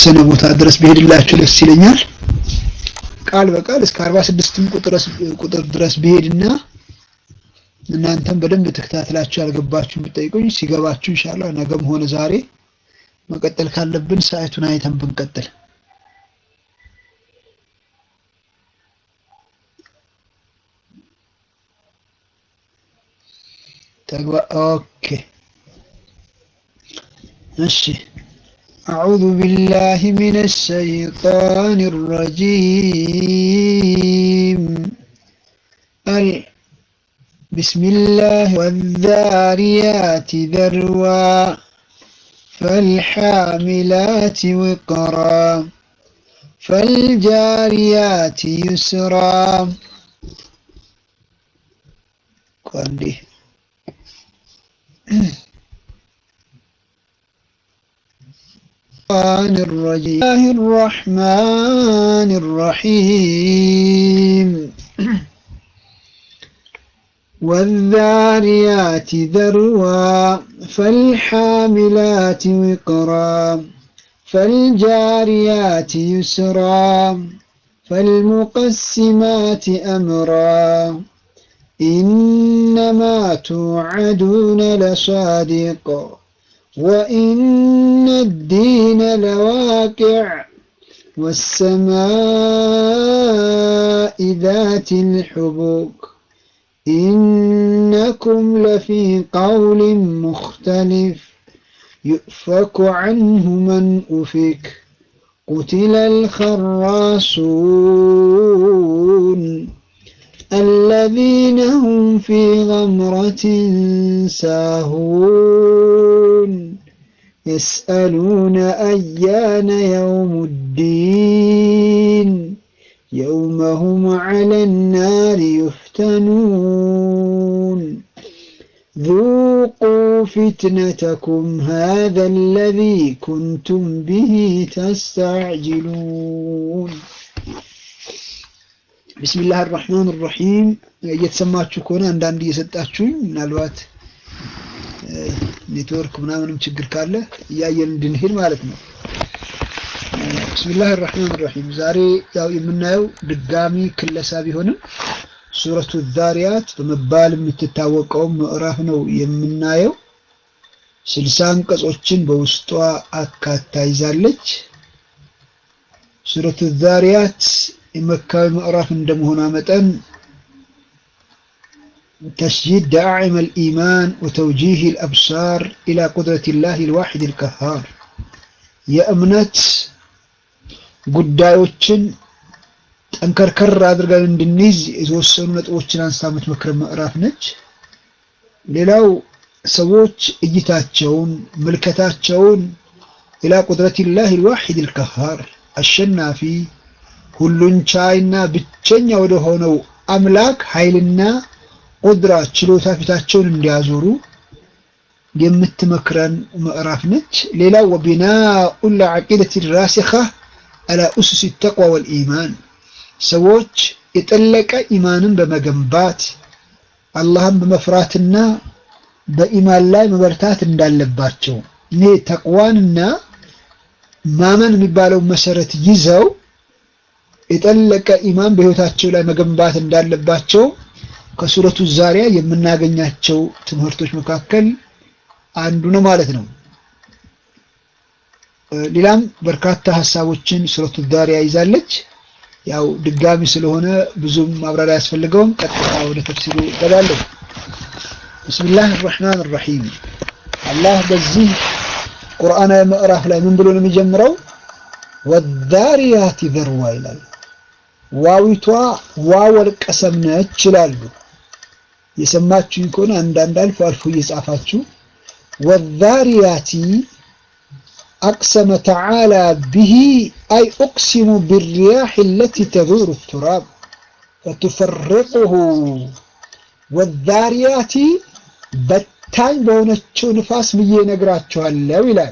የተወሰነ ቦታ ድረስ ብሄድላችሁ ደስ ይለኛል። ቃል በቃል እስከ 46ም ቁጥር ድረስ ብሄድና እናንተም በደንብ ተከታትላችሁ ያልገባችሁ ብትጠይቁኝ ሲገባችሁ ኢንሻአላህ ነገም ሆነ ዛሬ መቀጠል ካለብን ሰዓቱን አይተን ብንቀጥል ተግባ ኦኬ እሺ أعوذ بالله من الشيطان الرجيم ال... بسم الله والذاريات ذروا فالحاملات وقرا فالجاريات يسرا قندي الرحمن الرجيم الله الرحمن الرحيم والذاريات ذروا فالحاملات وقرا فالجاريات يسرا فالمقسمات أمرا إنما توعدون لصادق وإن الدين لواقع والسماء ذات الحبوك إنكم لفي قول مختلف يؤفك عنه من أفك قتل الخراصون الذين هم في غمرة ساهون يسألون أيان يوم الدين يوم هم على النار يفتنون ذوقوا فتنتكم هذا الذي كنتم به تستعجلون ቢስሚላህ አራህማን ራሂም እየተሰማችሁ ከሆነ አንዳንድ እየሰጣችሁኝ ምናልባት ኔትወርክ ምናምንም ችግር ካለ እያየን እንድንሄድ ማለት ነው። ቢስሚላህ አራህማን ራሂም ዛሬ ያው የምናየው ድጋሚ ክለሳ ቢሆንም ሱረቱ ዛሪያት በመባል የምትታወቀው ምዕራፍ ነው የምናየው። ስልሳ አንቀጾችን በውስጧ አካታ ይዛለች። ሱረቱ ዛሪያት የመካዊ ምዕራፍ እንደመሆኗ መጠን ተስጂድ ደዓዕም አልኢማን ወተውጂህ አልአብሳር ኢላ ቁድረቲላህ አልዋሒድ አልቀሃር የእምነት ጉዳዮችን ጠንከርከር አድርገን እንድንይዝ የተወሰኑ ነጥቦችን አንስታ የምትመክር ምዕራፍ ነች። ሌላው ሰዎች እይታቸውን ምልከታቸውን ኢላ ቁድረቲላህ አልዋሒድ አልቀሃር አሸናፊ ሁሉን ቻይና ብቸኛ ወደ ሆነው አምላክ ኃይልና ቁድራ ችሎታ ፊታቸውን እንዲያዞሩ የምትመክረን ምዕራፍ ነች። ሌላው ወቢናኡ ለዓቂደት ራሲኻ አላ ኡሱስ ተቅዋ ወልኢማን ሰዎች የጠለቀ ኢማንን በመገንባት አላህን በመፍራትና በኢማን ላይ መበርታት እንዳለባቸው እኔ ተቅዋንና ማመን የሚባለው መሰረት ይዘው የጠለቀ ኢማን በህይወታቸው ላይ መገንባት እንዳለባቸው ከሱረቱ ዛሪያ የምናገኛቸው ትምህርቶች መካከል አንዱ ነው ማለት ነው። ሌላም በርካታ ሀሳቦችን ሱረቱ ዛሪያ ይዛለች። ያው ድጋሚ ስለሆነ ብዙም ማብራሪያ አያስፈልገውም። ቀጥታ ወደ ተፍሲሩ እገባለሁ። ብስሚላህ አርረሕማን አርረሒም አላህ በዚህ ቁርአናዊ ምዕራፍ ላይ ምን ብሎ ነው የሚጀምረው? ወዛሪያቲ ዘርዋ ይላል። ዋዊቷ ዋወል ቀሰም ነች ይላሉ። የሰማችሁኝ ከሆነ አንዳንድ አልፎ አልፎ እየጻፋችሁ ወዛሪያቲ አቅሰመ ተዓላ ብሂ አይ ኡቅሲሙ ብሪያሕ ለቲ ተዙሩ ቱራብ ፈቱፈርቁሁ ወዛሪያቲ በታኝ በሆነችው ንፋስ ብዬ ነግራችኋለሁ ይላል።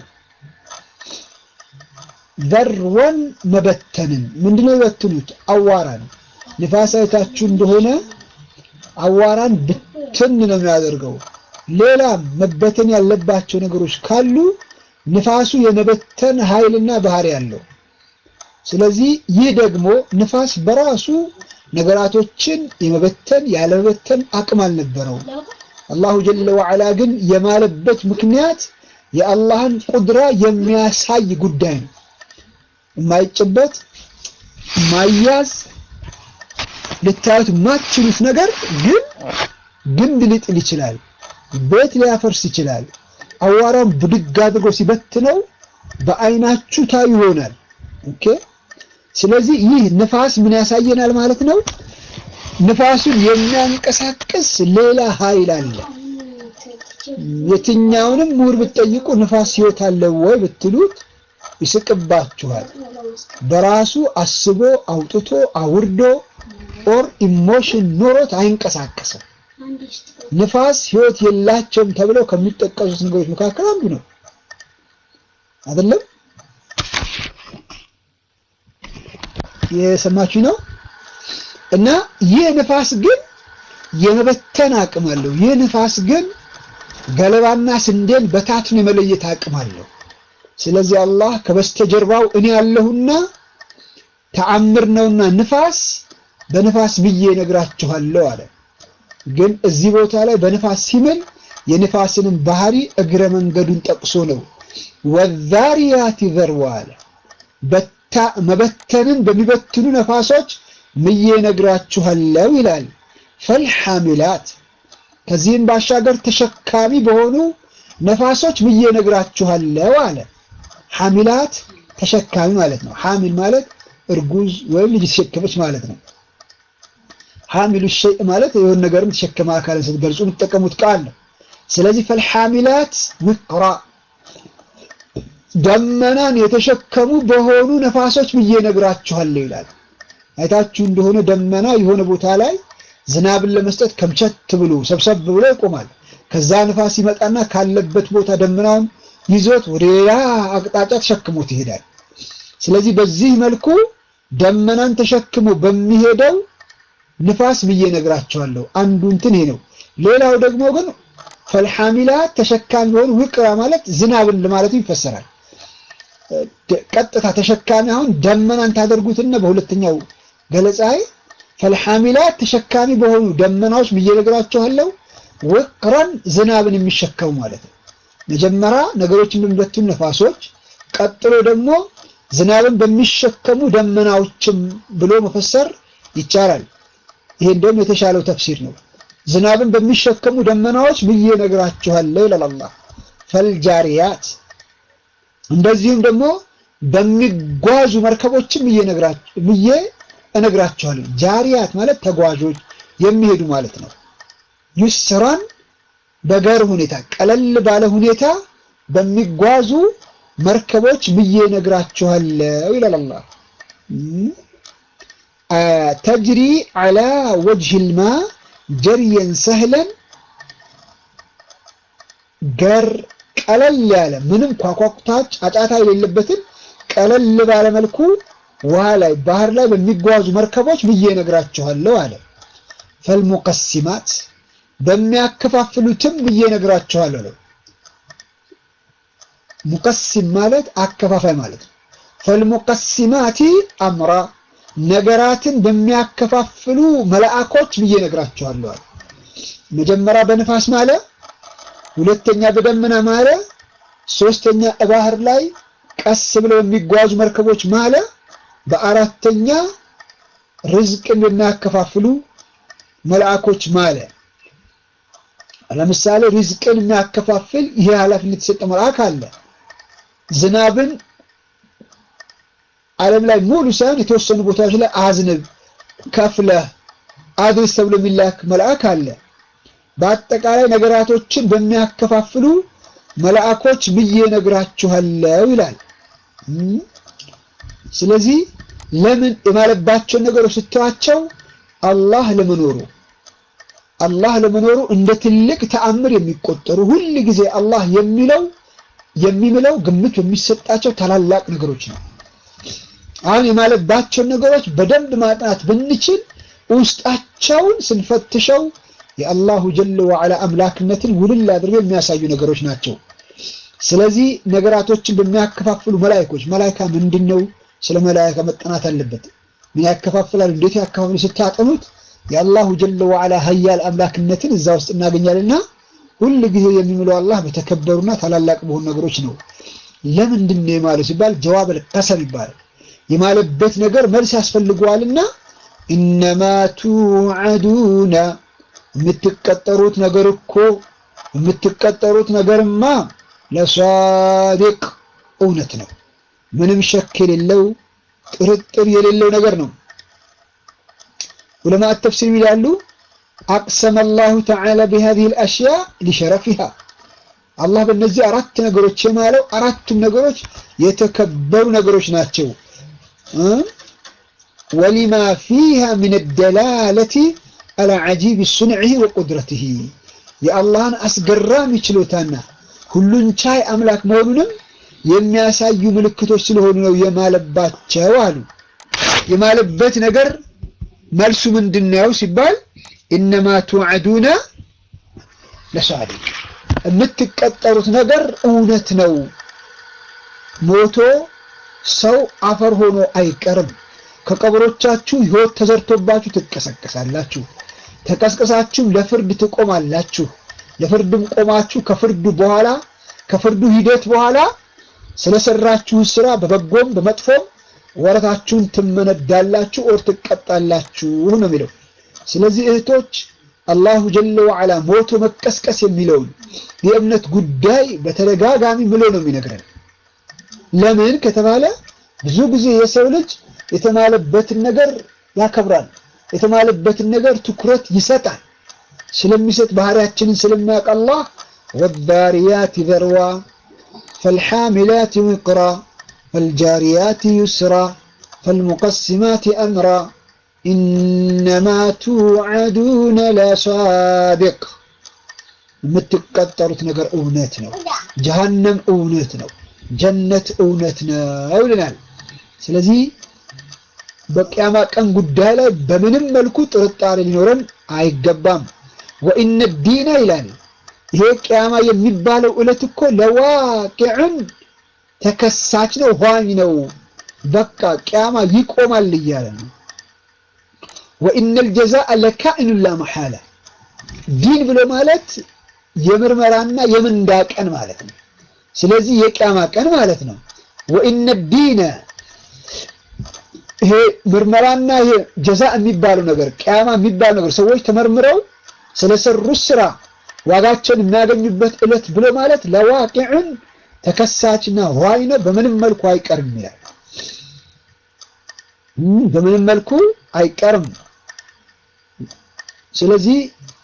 ዘርወን መበተንን ምንድነው የበትኑት? አዋራን ንፋስ አይታችሁ እንደሆነ አዋራን ብትን ነው የሚያደርገው። ሌላም መበተን ያለባቸው ነገሮች ካሉ ንፋሱ የመበተን ኃይልና ባህሪ ያለው። ስለዚህ ይህ ደግሞ ንፋስ በራሱ ነገራቶችን የመበተን ያለመበተን አቅም አልነበረው። አላሁ ጀለ ወዐላ ግን የማለበት ምክንያት የአላህን ቁድራ የሚያሳይ ጉዳይ ነው። የማይጨበት ማያዝ ልታዩት የማትችሉት ነገር ግን ግንድ ሊጥል ይችላል። ቤት ሊያፈርስ ይችላል። አዋራውን ብድግ አድርጎ ሲበትነው በአይናችሁ ታዩ ይሆናል። ኦኬ። ስለዚህ ይህ ንፋስ ምን ያሳየናል ማለት ነው? ንፋሱን የሚያንቀሳቅስ ሌላ ኃይል አለ። የትኛውንም ምሁር ብትጠይቁ ንፋስ ሕይወት አለው ወይ ብትሉት ይስቅባችኋል። በራሱ አስቦ አውጥቶ አውርዶ ኦር ኢሞሽን ኖሮት አይንቀሳቀስም። ንፋስ ሕይወት የላቸውም ተብለው ከሚጠቀሱት ነገሮች መካከል አንዱ ነው። አይደለም? የሰማችሁ ነው። እና ይህ ንፋስ ግን የመበተን አቅም አለው። ይህ ንፋስ ግን ገለባና ስንዴን በታትን የመለየት አቅም አለው። ስለዚህ አላህ ከበስተጀርባው እኔ ያለሁና ተአምር ነውና ንፋስ በንፋስ ብዬ እነግራችኋለሁ አለ። ግን እዚህ ቦታ ላይ በንፋስ ሲምል የንፋስንም ባህሪ እግረ መንገዱን ጠቅሶ ነው። ወዛሪያት ዘርዋ አለ። መበተንን በሚበትኑ ነፋሶች ምዬ እነግራችኋለሁ ይላል። ፈልሐሚላት ከዚህም ባሻገር ተሸካሚ በሆኑ ነፋሶች ምዬ እነግራችኋለሁ አለ። ሐሚላት ተሸካሚ ማለት ነው። ሐሚል ማለት እርጉዝ ወይም ልጅ ተሸከመች ማለት ነው። ሐሚሉ ሸይእ ማለት የሆነ ነገርም ተሸከመ አካልን ስትገልጹ የምትጠቀሙት ቃል ነው። ስለዚህ ፈልሐሚላት ውቅራ ደመናን የተሸከሙ በሆኑ ነፋሶች ብዬ እነግራችኋለሁ ይላል። አይታችሁ እንደሆነ ደመና የሆነ ቦታ ላይ ዝናብን ለመስጠት ከምቸት ብሎ ሰብሰብ ብሎ ይቆማል። ከዛ ንፋስ ይመጣና ካለበት ቦታ ደመናውን ይዞት ወደ ሌላ አቅጣጫ ተሸክሞት ይሄዳል። ስለዚህ በዚህ መልኩ ደመናን ተሸክሞ በሚሄደው ንፋስ ብዬ እነግራቸዋለሁ። አንዱ እንትን ይሄ ነው። ሌላው ደግሞ ግን ፈልሐሚላት ተሸካሚ ሆኑ ውቅራ ማለት ዝናብን ለማለቱ ይፈሰራል። ቀጥታ ተሸካሚ አሁን ደመናን ታደርጉትና በሁለተኛው ገለጻይ ፈልሐሚላት ተሸካሚ በሆኑ ደመናዎች ብዬ እነግራቸዋለሁ። ውቅራን ዝናብን የሚሸከሙ ማለት ነው። መጀመሪያ ነገሮችን በሚበትኑ ነፋሶች፣ ቀጥሎ ደግሞ ዝናብን በሚሸከሙ ደመናዎችም ብሎ መፈሰር ይቻላል። ይሄ እንደውም የተሻለው ተፍሲር ነው። ዝናብን በሚሸከሙ ደመናዎች ብዬ እነግራችኋለሁ ይላል አላህ። ፈልጃሪያት እንደዚሁም ደግሞ በሚጓዙ መርከቦችም ብዬ እነግራችኋለሁ። ጃሪያት ማለት ተጓዦች የሚሄዱ ማለት ነው። ዩስራን በገር ሁኔታ ቀለል ባለ ሁኔታ በሚጓዙ መርከቦች ብዬ እነግራችኋለሁ ይላል አላህ። ተጅሪ ዐላ ወጅሂል ማ ጀርየን ሰህለን ገር ቀለል ያለ ምንም ኳኳኩታ ጫጫታ የሌለበትን ቀለል ባለ መልኩ ውሃ ላይ ባህር ላይ በሚጓዙ መርከቦች ብዬ እነግራችኋለሁ አለ። ፈልሙቀሲማት በሚያከፋፍሉትም ብዬ እነግራችኋለሁ ነው። ሙቀሲም ማለት አከፋፋይ ማለት ነው። ፈልሙቀሲማቲ አምራ ነገራትን በሚያከፋፍሉ መላእኮች ብዬ እነግራችኋለሁ አለ። መጀመሪያ በንፋስ ማለ፣ ሁለተኛ በደመና ማለ፣ ሶስተኛ ባህር ላይ ቀስ ብለው የሚጓዙ መርከቦች ማለ፣ በአራተኛ ርዝቅን በሚያከፋፍሉ መላእኮች ማለ። ለምሳሌ ሪዝቅን የሚያከፋፍል ይሄ ኃላፊነት የተሰጠ መልአክ አለ። ዝናብን ዓለም ላይ ሙሉ ሳይሆን የተወሰኑ ቦታዎች ላይ አዝንብ ከፍለህ አድርስ ተብሎ የሚላክ መልአክ አለ። በአጠቃላይ ነገራቶችን በሚያከፋፍሉ መልአኮች ብዬ እነግራችኋለሁ ይላል። ስለዚህ ለምን የማለባቸውን ነገሮች ስተዋቸው አላህ ለመኖሩ አላህ ለመኖሩ እንደ ትልቅ ተአምር የሚቆጠሩ ሁል ጊዜ አላህ የሚለው የሚምለው ግምት የሚሰጣቸው ታላላቅ ነገሮች ነው። አሁን የማለባቸውን ነገሮች በደንብ ማጥናት ብንችል ውስጣቸውን ስንፈትሸው የአላሁ ጀለ ወዐላ አምላክነትን ውልል አድርገው የሚያሳዩ ነገሮች ናቸው። ስለዚህ ነገራቶችን በሚያከፋፍሉ መላይኮች መላይካ ምንድን ነው? ስለ መላይካ መጠናት አለበት። ምን ያከፋፍላል? እንዴት ያከፋፍሉ ስታጠኑት የአላሁ ጀለ ወዓላ ሀያል አምላክነትን እዛ ውስጥ እናገኛልና ሁል ጊዜ የሚምለው አላህ በተከበሩና ታላላቅ በሆኑ ነገሮች ነው። ለምንድን ነው የማለው ሲባል ጀዋብ አልቀሰም ይባላል። የማለበት ነገር መልስ ያስፈልገዋልና ኢነማ ቱዓዱና የምትቀጠሩት ነገር እኮ የምትቀጠሩት ነገርማ ለሷዲቅ እውነት ነው። ምንም ሸክ የሌለው ጥርጥር የሌለው ነገር ነው። ዑለማ ተፍሲር ይላሉ አቅሰመ አላሁ ተዓላ ቢሃዚሂል አሽያ ሊሸረፊሃ አላህ በእነዚህ አራት ነገሮች የማለው አራቱም ነገሮች የተከበሩ ነገሮች ናቸው። ወሊማ ፊሃ ሚን ደላለቲ አላ ዐጂብ ሱንዒሂ ወቁድረቲሂ የአላህን አስገራሚ ችሎታና ሁሉን ቻይ አምላክ መሆኑንም የሚያሳዩ ምልክቶች ስለሆኑ ነው የማለባቸው አሉ። የማለበት ነገር መልሱ ምንድን ነው ሲባል ኢነማ ቱዓዱና ለሷዲቅ የምትቀጠሩት ነገር እውነት ነው። ሞቶ ሰው አፈር ሆኖ አይቀርም። ከቀብሮቻችሁ ሕይወት ተዘርቶባችሁ ትቀሰቀሳላችሁ። ተቀስቀሳችሁም ለፍርድ ትቆማላችሁ። ለፍርድም ቆማችሁ ከፍርዱ በኋላ ከፍርዱ ሂደት በኋላ ስለሰራችሁ ስራ በበጎም በመጥፎም ወረታችሁን ትመነዳላችሁ ኦር ትቀጣላችሁ ነው የሚለው። ስለዚህ እህቶች አላሁ ጀለ ወዓላ ሞቶ መቀስቀስ የሚለውን የእምነት ጉዳይ በተደጋጋሚ ምሎ ነው የሚነግረን። ለምን ከተባለ ብዙ ጊዜ የሰው ልጅ የተማለበትን ነገር ያከብራል፣ የተማለበትን ነገር ትኩረት ይሰጣል። ስለሚሰጥ ባህሪያችንን ስለሚያውቅ አላህ ወዳሪያት ዘርዋ ፈልሓሚላት ውቅራ ፈልጃሪያት ዩስራ ፈልሙቀሲማት አምራ ኢነማ ቱዓዱነ ለሳዲቅ የምትቀጠሩት ነገር እውነት ነው። ጀሃነም እውነት ነው። ጀነት እውነት ነው ይልናል። ስለዚህ በቅያማ ቀን ጉዳይ ላይ በምንም መልኩ ጥርጣሬ ሊኖረን አይገባም። ወኢነ ዲና ይላል ይሄ ቅያማ የሚባለው ዕለት እኮ ለዋቂዕን ተከሳች ነው፣ ኋኝ ነው። በቃ ቅያማ ይቆማል እያለ ነው። ወኢነል ጀዛአ ለካኢኑን ላ መሐላ ዲን ብሎ ማለት የምርመራና የምንዳ ቀን ማለት ነው። ስለዚህ የቅያማ ቀን ማለት ነው። ወኢነ ዲነ ይሄ ምርመራና ይሄ ጀዛ የሚባለው ነገር ቅያማ የሚባለው ነገር ሰዎች ተመርምረው ስለሰሩት ስራ ዋጋቸውን የሚያገኙበት ዕለት ብሎ ማለት ለዋቂዕን ተከሳችና ኋይ ነው። በምንም መልኩ አይቀርም ይላል። በምንም መልኩ አይቀርም። ስለዚህ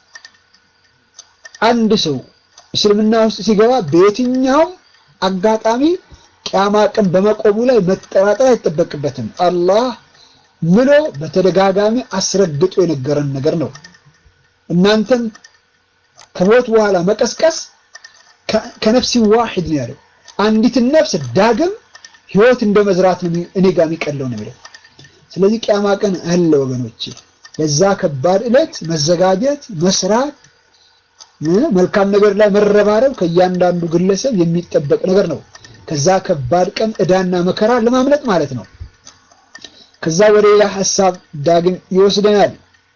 አንድ ሰው እስልምና ውስጥ ሲገባ በየትኛውም አጋጣሚ ቅያማ ቀን በመቆሙ ላይ መጠራጠር አይጠበቅበትም። አላህ ምሎ በተደጋጋሚ አስረግጦ የነገረን ነገር ነው። እናንተም ከሞት በኋላ መቀስቀስ ከነፍሲ ዋሂድ ነው ያለው። አንዲትን ነፍስ ዳግም ህይወት እንደ መዝራት ነው እኔ ጋር የሚቀለው ነው የሚለው። ስለዚህ ቅያማ ቀን አለ ወገኖች። ለዛ ከባድ ዕለት መዘጋጀት፣ መስራት፣ መልካም ነገር ላይ መረባረብ ከእያንዳንዱ ግለሰብ የሚጠበቅ ነገር ነው። ከዛ ከባድ ቀን ዕዳና መከራ ለማምለጥ ማለት ነው። ከዛ ወደ ሌላ ሐሳብ ዳግም ይወስደናል።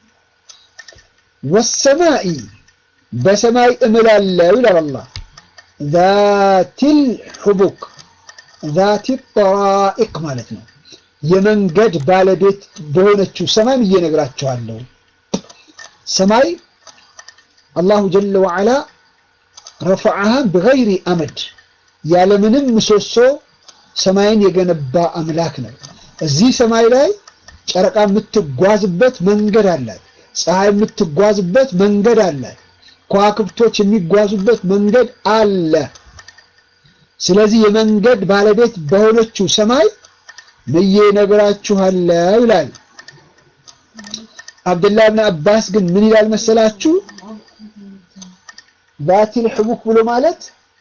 ወሰማኢ በሰማይ እምላለው ይላል አላህ ዛቲል ሑቡክ ዛቲ ጠራኢቅ ማለት ነው። የመንገድ ባለቤት በሆነችው ሰማይ ብዬ እነግራችኋለሁ። ሰማይ አላሁ ጀለ ወዓላ ረፈዐሃ ብገይሪ አመድ ያለምንም ምሰሶ ሰማይን የገነባ አምላክ ነው። እዚህ ሰማይ ላይ ጨረቃ የምትጓዝበት መንገድ አላት። ፀሐይ የምትጓዝበት መንገድ አላት። ከዋክብቶች የሚጓዙበት መንገድ አለ። ስለዚህ የመንገድ ባለቤት በሆነችው ሰማይ ብዬ እነግራችኋለሁ ይላል። አብዱላህ ብን አባስ ግን ምን ይላል መሰላችሁ? ዛቲል ሕቡክ ብሎ ማለት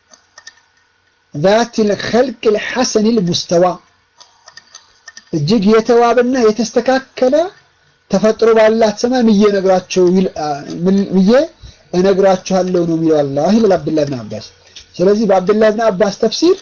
ዛቲል ኸልቅል ሐሰኒል ሙስተዋ እጅግ የተዋበና የተስተካከለ ተፈጥሮ ባላት ሰማይ ምዬ እነግራቸው ምዬ እነግራችኋለሁ ነው የሚለው አላህ ይላል አብዱላህ ብን አባስ። ስለዚህ በአብዱላህ ብን አባስ ተፍሲር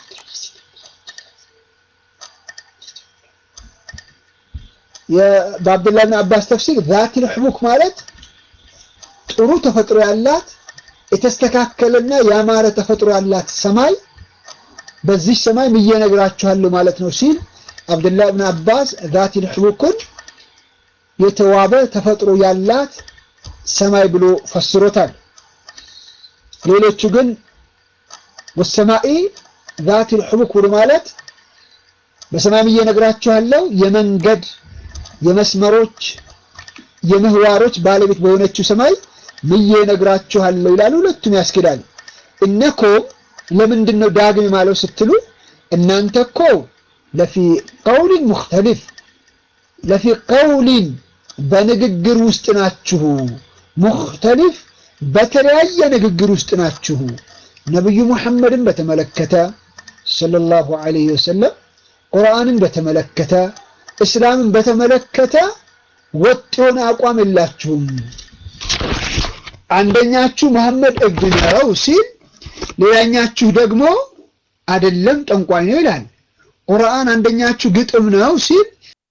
በአብዱላህ ብን አባስ ተፍሲር ዛቲል ሕቡክ ማለት ጥሩ ተፈጥሮ ያላት የተስተካከለና ያማረ ተፈጥሮ ያላት ሰማይ በዚህ ሰማይ ምዬ ነግራችኋለሁ ማለት ነው ሲል አብዱላህ ብን አባስ ዛቲል ሕቡክን የተዋበ ተፈጥሮ ያላት ሰማይ ብሎ ፈስሮታል። ሌሎቹ ግን ወሰማኢ ዛቲል ሕቡክ ብሎ ማለት በሰማይ ምዬ ነግራችኋለሁ የመንገድ የመስመሮች የምህዋሮች ባለቤት በሆነችው ሰማይ ምዬ ነግራችኋለሁ ይላሉ። ሁለቱም ያስኬዳል። እነኮም ለምንድን ነው ዳግም ማለው ስትሉ እናንተ እኮ ለፊ ቀውሊን ሙኽተሊፍ ለፊ ቀውሊን በንግግር ውስጥ ናችሁ። ሙኽተሊፍ በተለያየ ንግግር ውስጥ ናችሁ። ነብዩ ሙሐመድን በተመለከተ ሰለላሁ ዐለይሂ ወሰለም ቁርአንን በተመለከተ እስላምን በተመለከተ ወጥ የሆነ አቋም የላችሁም። አንደኛችሁ መሐመድ እብድ ነው ሲል፣ ሌላኛችሁ ደግሞ አይደለም ጠንቋይ ነው ይላል። ቁርአን አንደኛችሁ ግጥም ነው ሲል፣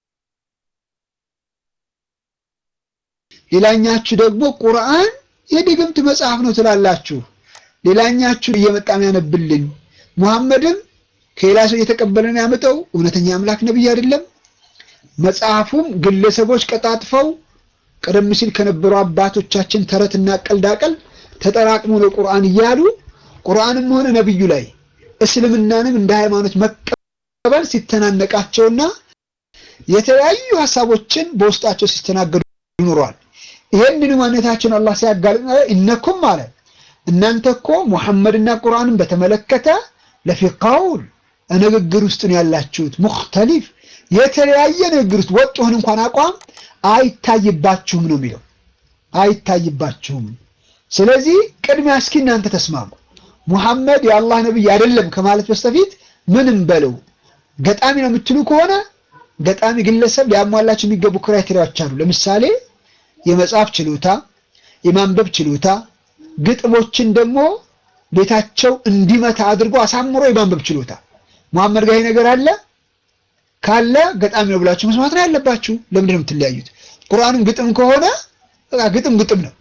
ሌላኛችሁ ደግሞ ቁርአን የድግምት መጽሐፍ ነው ትላላችሁ። ሌላኛችሁ እየመጣ ያነብልን ሙሐመድም ከሌላ ሰው እየተቀበለ ነው ያመጣው እውነተኛ አምላክ ነብይ አይደለም። መጽሐፉም ግለሰቦች ቀጣጥፈው ቀደም ሲል ከነበሩ አባቶቻችን ተረትና ቀልዳቀል ተጠራቅሞ ነው ቁርአን እያሉ ቁርአንም ሆነ ነብዩ ላይ እስልምናንም እንደ ሃይማኖት መቀበል ሲተናነቃቸውና የተለያዩ ሀሳቦችን በውስጣቸው ሲስተናገዱ ይኖረዋል። ይሄንን ማንነታችን አላህ ሲያጋልጥ እነኩም ማለት እናንተ እኮ ሙሐመድና ቁርአንን በተመለከተ ለፊ ቀውል ንግግር ውስጥ ነው ያላችሁት። ሙኽተሊፍ የተለያየ ንግግር ውስጥ ወጥ ሆን እንኳን አቋም አይታይባችሁም ነው የሚለው፣ አይታይባችሁም። ስለዚህ ቅድሚያ እስኪ እናንተ ተስማሙ። ሙሐመድ የአላህ ነብይ አይደለም ከማለት በስተፊት ምንም በለው ገጣሚ ነው የምትሉ ከሆነ ገጣሚ ግለሰብ ሊያሟላቸው የሚገቡ ክራይቴሪያዎች አሉ። ለምሳሌ የመጻፍ ችሎታ፣ የማንበብ ችሎታ፣ ግጥሞችን ደግሞ ቤታቸው እንዲመታ አድርጎ አሳምሮ የማንበብ ችሎታ። ሙሐመድ ጋር ይሄ ነገር አለ ካለ ገጣሚ ነው ብላችሁ መስማት ነው ያለባችሁ። ለምንድን ነው የምትለያዩት? ቁርአንም ግጥም ከሆነ በቃ ግጥም ግጥም ነው።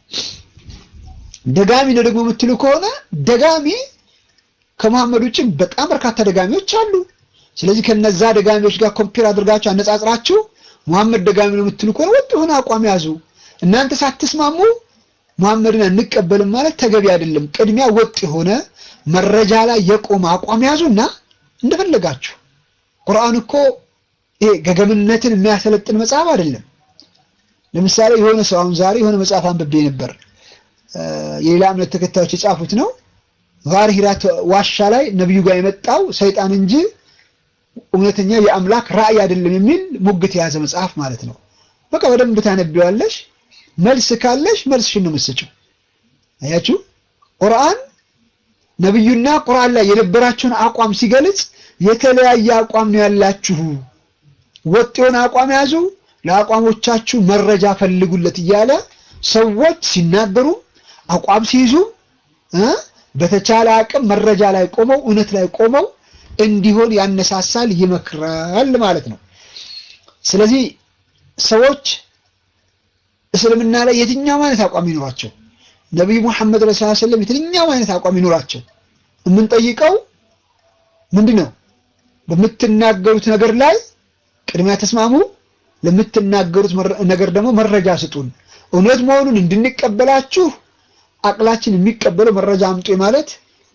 ደጋሚ ነው ደግሞ የምትሉ ከሆነ ደጋሚ ከመሐመድ ውጭ በጣም በርካታ ደጋሚዎች አሉ። ስለዚህ ከነዛ ደጋሚዎች ጋር ኮምፔር አድርጋችሁ አነጻጽራችሁ መሐመድ ደጋሚ ነው የምትሉ ከሆነ ወጥ የሆነ አቋም ያዙ። እናንተ ሳትስማሙ መሐመድን አንቀበልም ማለት ተገቢ አይደለም። ቅድሚያ ወጥ የሆነ መረጃ ላይ የቆመ አቋም ያዙና እንደፈለጋችሁ። ቁርአን እኮ ይሄ ገገምነትን የሚያሰለጥን መጽሐፍ አይደለም። ለምሳሌ የሆነ ሰው አሁን ዛሬ የሆነ መጽሐፍ አንብቤ ነበር። የሌላ እምነት ተከታዮች የጻፉት ነው። ጋር ሂራት ዋሻ ላይ ነብዩ ጋር የመጣው ሰይጣን እንጂ እውነተኛ የአምላክ ራእይ አይደለም የሚል ሙግት የያዘ መጽሐፍ ማለት ነው። በቃ በደንብ ታነቢዋለሽ። መልስ ካለሽ መልስሽን ነው የምትሰጪው። አያችሁ ቁርአን ነብዩና ቁርአን ላይ የነበራቸውን አቋም ሲገልጽ የተለያየ አቋም ነው ያላችሁ፣ ወጥ የሆነ አቋም ያዙ፣ ለአቋሞቻችሁ መረጃ ፈልጉለት እያለ ሰዎች ሲናገሩ አቋም ሲይዙ በተቻለ አቅም መረጃ ላይ ቆመው እውነት ላይ ቆመው እንዲሆን ያነሳሳል፣ ይመክራል ማለት ነው። ስለዚህ ሰዎች እስልምና ላይ የትኛው አይነት አቋም ይኖራቸው ነቢዩ ሙሐመድ ረሱል ሰለም የትኛው አይነት አቋም ይኖራቸው የምንጠይቀው ምንድን ነው? በምትናገሩት ነገር ላይ ቅድሚያ ተስማሙ፣ ለምትናገሩት ነገር ደግሞ መረጃ ስጡን። እውነት መሆኑን እንድንቀበላችሁ አቅላችን የሚቀበለው መረጃ አምጡ ማለት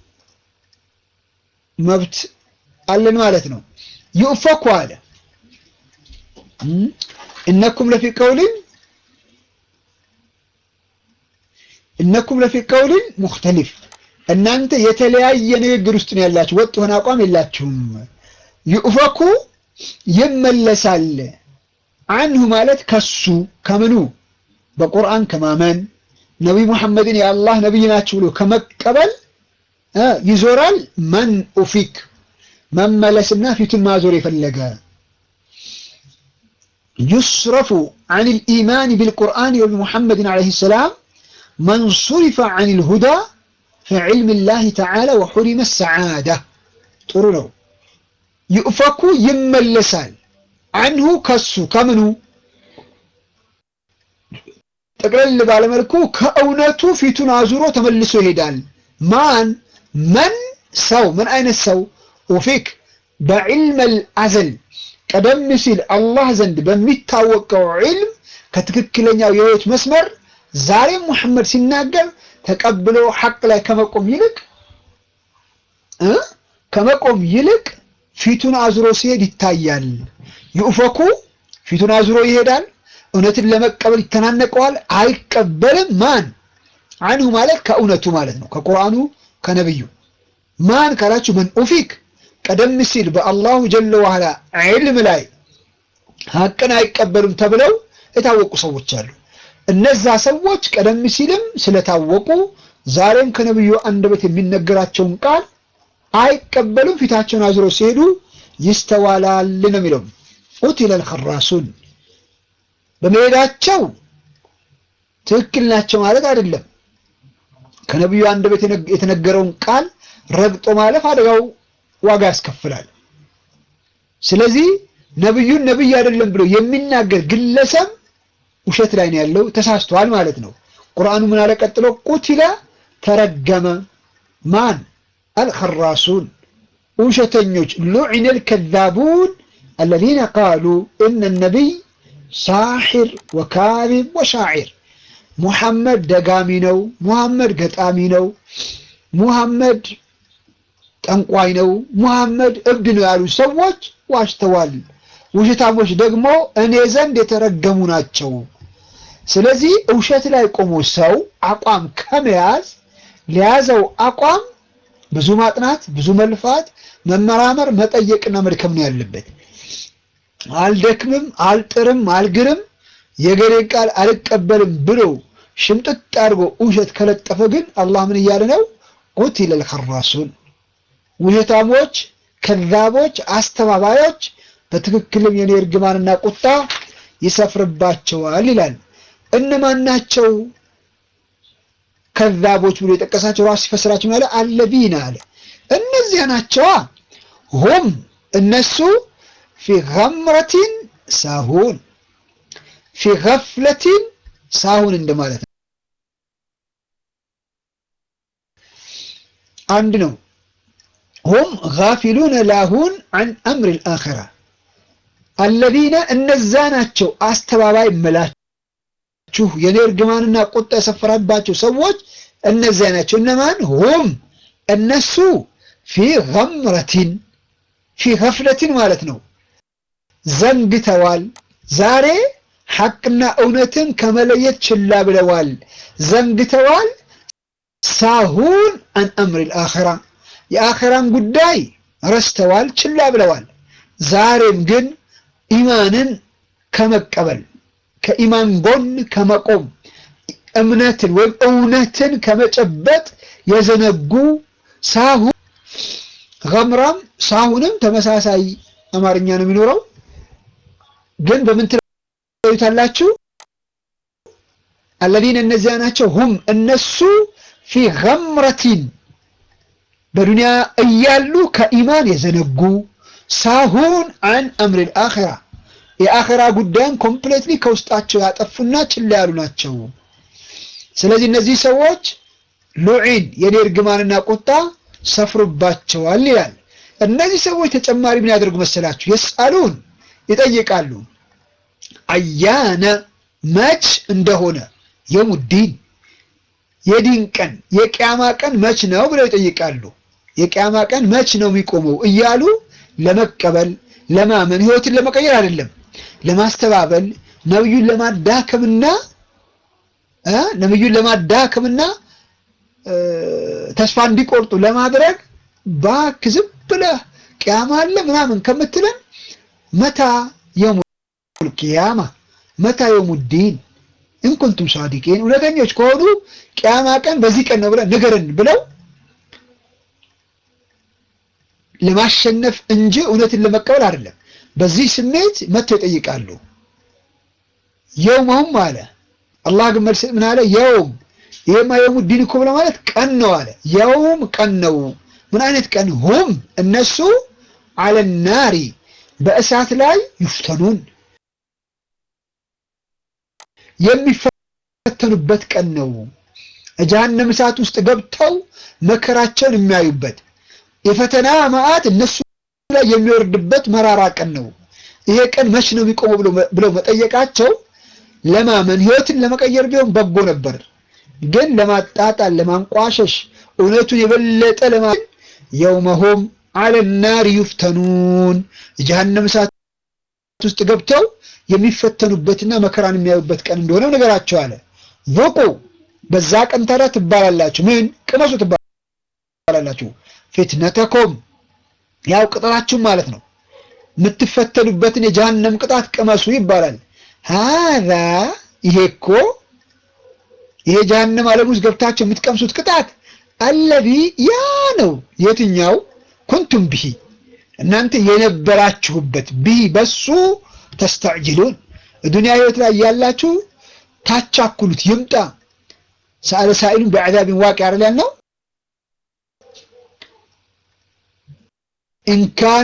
መብት አለን ማለት ነው። ይኡፈኩ አለ እነኩም ለፊ ቀውሊን እነኩም ለፊ ቀውሊን ሙኽተሊፍ እናንተ የተለያየ ንግግር ውስጥ ነው ያላችሁ፣ ወጥ የሆነ አቋም የላችሁም። ይኡፈኩ ይመለሳል አንሁ ማለት ከሱ ከምኑ በቁርአን ከማመን ነቢይ ሙሐመድን የአላህ ነቢይ ናችሁ ብሎ ከመቀበል ይዞራል። መን ኡፊክ መመለስና ፊቱን ማዞር የፈለገ ዩስረፉ አን ልኢማን ቢልቁርአን ወቢሙሐመድን ዓለይሂ ሰላም መን ሱሪፈ አን ልሁዳ في علم الله تعالى وحرم السعادة ጥሩ ነው ይእፈኩ ይመለሳል አንሁ ከሱ ከምኑ ጠቅለል ባለመልኩ ከእውነቱ ፊቱን አዙሮ ተመልሶ ይሄዳል ማን መን ሰው ምን አይነት ሰው ኡፊክ በዕልመል አዘል ቀደም ሲል አላህ ዘንድ በሚታወቀው ዒልም ከትክክለኛው የህይወት መስመር ዛሬም ሙሐመድ ሲናገር ተቀብሎ ሐቅ ላይ ከመቆም ይልቅ እ ከመቆም ይልቅ ፊቱን አዙሮ ሲሄድ ይታያል። ይኡፈኩ ፊቱን አዙሮ ይሄዳል። እውነትን ለመቀበል ይተናነቀዋል፣ አይቀበልም። ማን አንሁ ማለት ከእውነቱ ማለት ነው፣ ከቁርአኑ ከነብዩ። ማን ካላችሁ መን ኡፊክ ቀደም ሲል በአላሁ ጀለ ዋላ ዒልም ላይ ሐቅን አይቀበሉም ተብለው የታወቁ ሰዎች አሉ። እነዛ ሰዎች ቀደም ሲልም ስለታወቁ ዛሬም ከነብዩ አንደበት የሚነገራቸውን ቃል አይቀበሉም። ፊታቸውን አዙሮ ሲሄዱ ይስተዋላል ነው የሚለው። ቁቲለል ኸራሱን በመሄዳቸው ትክክል ናቸው ማለት አይደለም። ከነብዩ አንደበት የተነገረውን ቃል ረግጦ ማለፍ አደጋው ዋጋ ያስከፍላል። ስለዚህ ነብዩን ነብይ አይደለም ብሎ የሚናገር ግለሰብ ውሸት ላይ ነው ያለው፣ ተሳስቷል ማለት ነው። ቁርአኑ ምን አለ ቀጥሎ? ቁቲለ ተረገመ ማን አልኸራሱን ውሸተኞች፣ ሉዒነል ከዛቡን አለዚነ ቃሉ እነ ነቢይ ሳሒር ወካዚብ ወሻዒር ሙሐመድ ደጋሚ ነው፣ ሙሐመድ ገጣሚ ነው፣ ሙሐመድ ጠንቋይ ነው፣ ሙሐመድ እብድ ነው ያሉ ሰዎች ዋሽተዋል። ውሸታሞች ደግሞ እኔ ዘንድ የተረገሙ ናቸው። ስለዚህ ውሸት ላይ ቆሞ ሰው አቋም ከመያዝ ለያዘው አቋም ብዙ ማጥናት፣ ብዙ መልፋት፣ መመራመር፣ መጠየቅና መድከም ነው ያለበት። አልደክምም፣ አልጥርም፣ አልግርም የገሌን ቃል አልቀበልም ብሎ ሽምጥጥ አድርጎ ውሸት ከለጠፈ ግን አላህ ምን እያለ ነው? ቁቲለል ኸራሱን ውሸታሞች፣ ከዛቦች፣ አስተባባዮች በትክክልም የኔ እርግማንና ቁጣ ይሰፍርባቸዋል ይላል። እነማን ናቸው ከዛቦች ብሎ የጠቀሳቸው ራሱ ሲፈስራቸው ያለ አለዚነ አለ እነዚያ ናቸዋ ሁም እነሱ ፊ ገምረቲን ሳሁን ፊ ገፍለቲን ሳሁን እንደማለት ነው። አንድ ነው። ሁም ጋፊሉነ ላሁን አን አምር ልአኸራ አለዚነ እነዛ ናቸው አስተባባይ መላችሁ የኔ እርግማንና ቁጣ የሰፈረባቸው ሰዎች እነዚያ ናቸው። እነማን? ሁም እነሱ ፊ ገምረቲን ፊ ገፍለቲን ማለት ነው ዘንግተዋል። ዛሬ ሐቅና እውነትን ከመለየት ችላ ብለዋል፣ ዘንግተዋል። ሳሁን አን አምር ልአኸራ የአኸራን ጉዳይ ረስተዋል፣ ችላ ብለዋል። ዛሬም ግን ኢማንን ከመቀበል ከኢማን ጎን ከመቆም እምነትን ወይም እውነትን ከመጨበጥ የዘነጉ ሳሁን ገምራም ሳሁንም ተመሳሳይ አማርኛ ነው የሚኖረው። ግን በምን ትለዩታላችሁ? አለዚነ እነዚያ ናቸው ሁም እነሱ ፊ ገምረቲን በዱንያ እያሉ ከኢማን የዘነጉ ሳሁን አን አምሪል አኺራ የአኺራ ጉዳይን ኮምፕሌትሊ ከውስጣቸው ያጠፉና ችላ ያሉ ናቸው። ስለዚህ እነዚህ ሰዎች ሉዒን የኔ እርግማንና ቁጣ ሰፍሩባቸዋል ይላል። እነዚህ ሰዎች ተጨማሪ ምን ያደርጉ መሰላችሁ? የስአሉን ይጠይቃሉ። አያነ መች እንደሆነ የሙዲን የዲን ቀን የቅያማ ቀን መች ነው ብለው ይጠይቃሉ። የቅያማ ቀን መች ነው የሚቆመው እያሉ ለመቀበል ለማመን ህይወትን ለመቀየር አይደለም፣ ለማስተባበል ነብዩን ለማዳከምና ነብዩን ለማዳከምና ተስፋ እንዲቆርጡ ለማድረግ ባክ ዝም ብለህ ቅያማ አለ ምናምን ከምትለን መታ የሙል ቂያማ መታ የሙዲን እንኩንቱም ሳዲቂን እውነተኞች ከሆኑ ቅያማ ቀን በዚህ ቀን ነው ብለህ ንገረን ብለው ለማሸነፍ እንጂ እውነትን ለመቀበል አይደለም። በዚህ ስሜት መጥተው ይጠይቃሉ። የውመሁም አለ አላህ ግን መልስ ምን አለ? የውም ይሄማ የውሙ ዲን እኮ ብሎ ማለት ቀን ነው አለ። የውም ቀን ነው። ምን አይነት ቀን? ሁም እነሱ አለ ናሪ በእሳት ላይ ይፍተኑን የሚፈተኑበት ቀን ነው። ጀሃነም እሳት ውስጥ ገብተው መከራቸውን የሚያዩበት የፈተና መዓት እነሱ ላይ የሚወርድበት መራራ ቀን ነው። ይሄ ቀን መች ነው የሚቆመው ብለው መጠየቃቸው ለማመን ህይወትን ለመቀየር ቢሆን በጎ ነበር። ግን ለማጣጣል፣ ለማንቋሸሽ እውነቱን የበለጠ ለማ የውመሆም አለ ናር ዩፍተኑን ጀሃነም እሳት ውስጥ ገብተው የሚፈተኑበትና መከራን የሚያዩበት ቀን እንደሆነ ነገራቸው አለ። ዙቁ በዛ ቀን ታዲያ ትባላላችሁ። ምን ቅመሱ ትባላላችሁ። ፊትነተኮም ያው ቅጣታችሁም ማለት ነው። የምትፈተኑበትን የጀሃነም ቅጣት ቅመሱ ይባላል። ሀዛ ይሄ እኮ ይሄ ጀሃነም ዓለም ውስጥ ገብታችሁ የምትቀምሱት ቅጣት አለዚ ያ ነው። የትኛው ኩንቱም ብሂ እናንተ የነበራችሁበት ብሂ በሱ ተስተዕጅሉን ዱንያ ህይወት ላይ ያላችሁ ታቻኩሉት ይምጣ ሰአለ ሳኢሉን ቢዐዛቢን ዋቂ አይደል ያልነው ኢንካነ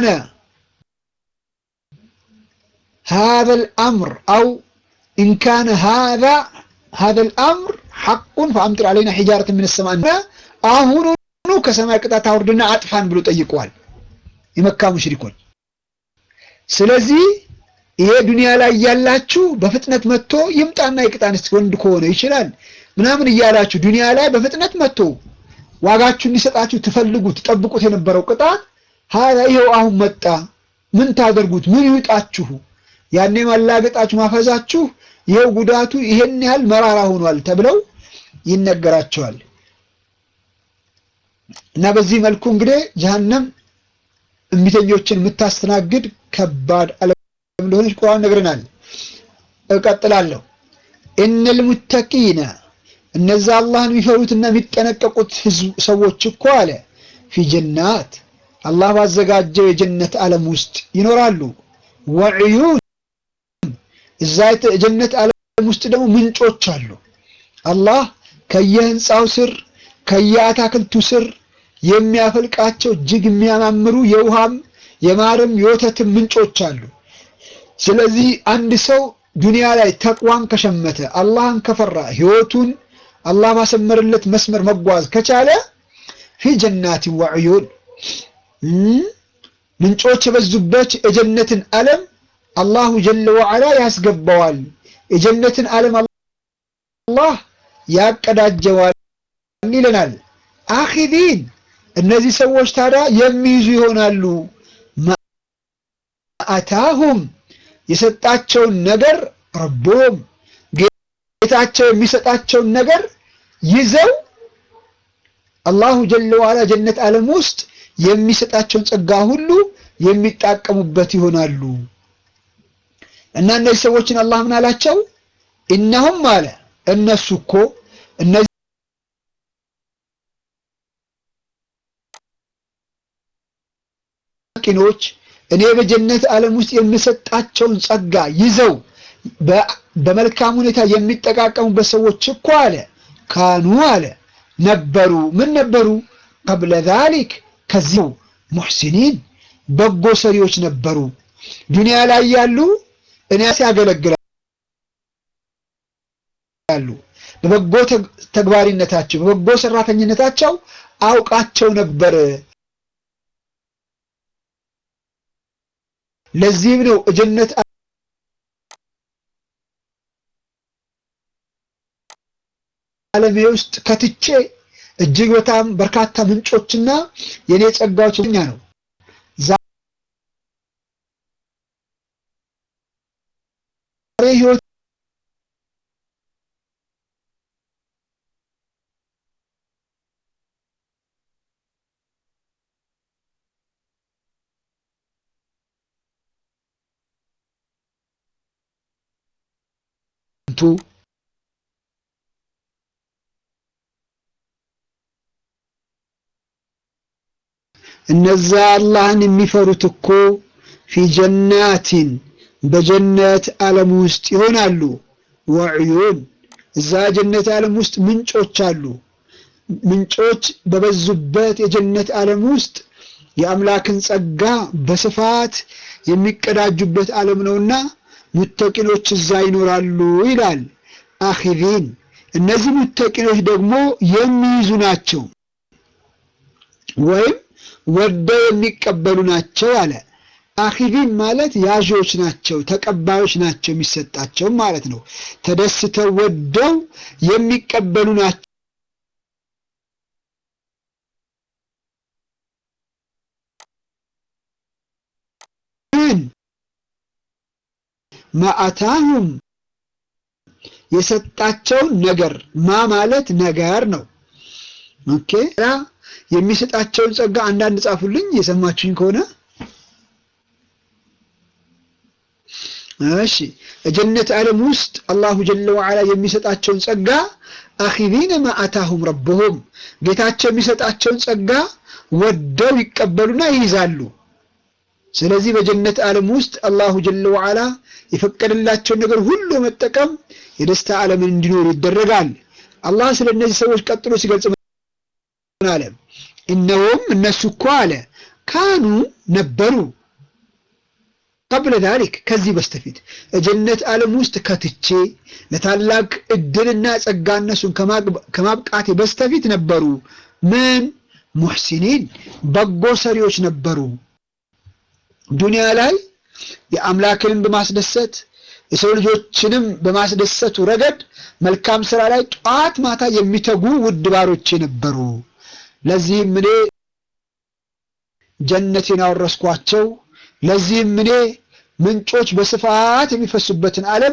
هذا الأمر أو إن كان هذا هذا الأمر حق فأمطر علينا حجارة من السماء አሁኑኑ ከሰማይ ቅጣት አውርድና አጥፋን ብሎ ጠይቀዋል የመካ ሙሽሪኮች። ስለዚህ ይሄ ዱንያ ላይ ያላችሁ በፍጥነት መጥቶ ይምጣና የቅጣን እስቲ ወንድ ከሆነ ይችላል ምናምን እያላችሁ ዱንያ ላይ በፍጥነት መጥቶ ዋጋችሁ እንዲሰጣችሁ ትፈልጉ ትጠብቁት የነበረው ቅጣት ሀያ ይኸው አሁን መጣ። ምን ታደርጉት? ምን ይውጣችሁ? ያኔ ማላገጣችሁ ማፈዛችሁ ይኸው ጉዳቱ ይሄን ያህል መራራ ሆኗል ተብለው ይነገራቸዋል። እና በዚህ መልኩ እንግዲህ ጀሀነም እምቢተኞችን የምታስተናግድ ከባድ ዓለም እንደሆነች ቁርአን ነግረናል። እቀጥላለሁ። ኢነል ሙተቂነ እነዛ አላህን የሚፈሩትና የሚጠነቀቁት ሰዎች እኮ አለ ፊ ጀናት አላህ ባዘጋጀው የጀነት ዓለም ውስጥ ይኖራሉ። ወዕዩን እዛ የጀነት ዓለም ውስጥ ደግሞ ምንጮች አሉ። አላህ ከየህንፃው ስር ከየአታክልቱ ስር የሚያፈልቃቸው እጅግ የሚያማምሩ የውሃም የማርም የወተትም ምንጮች አሉ። ስለዚህ አንድ ሰው ዱንያ ላይ ተቅዋን ከሸመተ አላህን ከፈራ ህይወቱን አላህ ባሰመረለት መስመር መጓዝ ከቻለ ፊ ጀናት ወዕዩን ምንጮች የበዙበት የጀነትን ዓለም አላሁ ጀለ ወዐላ ያስገባዋል። የጀነትን ዓለም አላህ ያቀዳጀዋል ይለናል። አኺዲን እነዚህ ሰዎች ታዲያ የሚይዙ ይሆናሉ። ማአታሁም የሰጣቸውን ነገር ረቦም ጌታቸው የሚሰጣቸውን ነገር ይዘው አላሁ ጀለ ወዐላ ጀነት ዓለም ውስጥ የሚሰጣቸውን ጸጋ ሁሉ የሚጣቀሙበት ይሆናሉ። እና እነዚህ ሰዎችን አላህ ምን አላቸው? እነሁም አለ እነሱ እኮ እነዚህ ቂኖች እኔ በጀነት ዓለም ውስጥ የምሰጣቸውን ጸጋ ይዘው በመልካም ሁኔታ የሚጠቃቀሙበት ሰዎች እኮ አለ ካኑ አለ ነበሩ። ምን ነበሩ? ቀብለ ዛሊክ ከዚሁ ሙሕሲኒን በጎ ሰሪዎች ነበሩ። ዱንያ ላይ ያሉ እኔ ያገለግላሉ። በበጎ ተግባሪነታቸው በበጎ ሰራተኝነታቸው አውቃቸው ነበር። ለዚህም ነው ጀነት ዓለሜ ውስጥ ከትቼ እጅግ በጣም በርካታ ምንጮችና የኔ ጸጋዎች ኛ ነው። ዛሬ ህይወት ቱ እነዛ አላህን የሚፈሩት እኮ ፊ ጀናቲን በጀነት ዓለም ውስጥ ይሆናሉ። ወዕዩን እዛ ጀነት ዓለም ውስጥ ምንጮች አሉ። ምንጮች በበዙበት የጀነት ዓለም ውስጥ የአምላክን ጸጋ በስፋት የሚቀዳጁበት ዓለም ነውና ሙተቂኖች እዛ ይኖራሉ ይላል። አኺዚን እነዚህ ሙተቂኖች ደግሞ የሚይዙ ናቸው ወይም ወደው የሚቀበሉ ናቸው አለ። አኺዚን ማለት ያዦች ናቸው፣ ተቀባዮች ናቸው፣ የሚሰጣቸው ማለት ነው። ተደስተው ወደው የሚቀበሉ ናቸው። ማአታሁም የሰጣቸውን ነገር ማ ማለት ነገር ነው። ኦኬ የሚሰጣቸውን ጸጋ አንዳንድ ጻፉልኝ የሰማችሁኝ ከሆነ እሺ። ጀነት ዓለም ውስጥ አላሁ ጀለ ወዐላ የሚሰጣቸውን ጸጋ አኺዚነ ማ አታሁም ረብሁም ጌታቸው የሚሰጣቸውን ጸጋ ወደው ይቀበሉና ይይዛሉ። ስለዚህ በጀነት ዓለም ውስጥ አላሁ ጀለ ወዐላ የፈቀደላቸውን ነገር ሁሉ መጠቀም የደስታ ዓለምን እንዲኖሩ ይደረጋል። አላህ ስለ እነዚህ ሰዎች ቀጥሎ ሲገልጽ ምን አለ? እነሆም እነሱ እኮ አለ ካኑ ነበሩ ቀብለ ዛሊክ ከዚህ በስተፊት ጀነት ዓለም ውስጥ ከትቼ ለታላቅ እድልና ጸጋ እነሱን ከማብቃቴ በስተፊት ነበሩ። ምን ሙሕሲኒን በጎ ሰሪዎች ነበሩ። ዱንያ ላይ የአምላክንም በማስደሰት የሰው ልጆችንም በማስደሰቱ ረገድ መልካም ስራ ላይ ጧት ማታ የሚተጉ ውድ ባሮቼ ነበሩ። ለዚህም እኔ ጀነቴን አወረስኳቸው። ለዚህም እኔ ምንጮች በስፋት የሚፈሱበትን ዓለም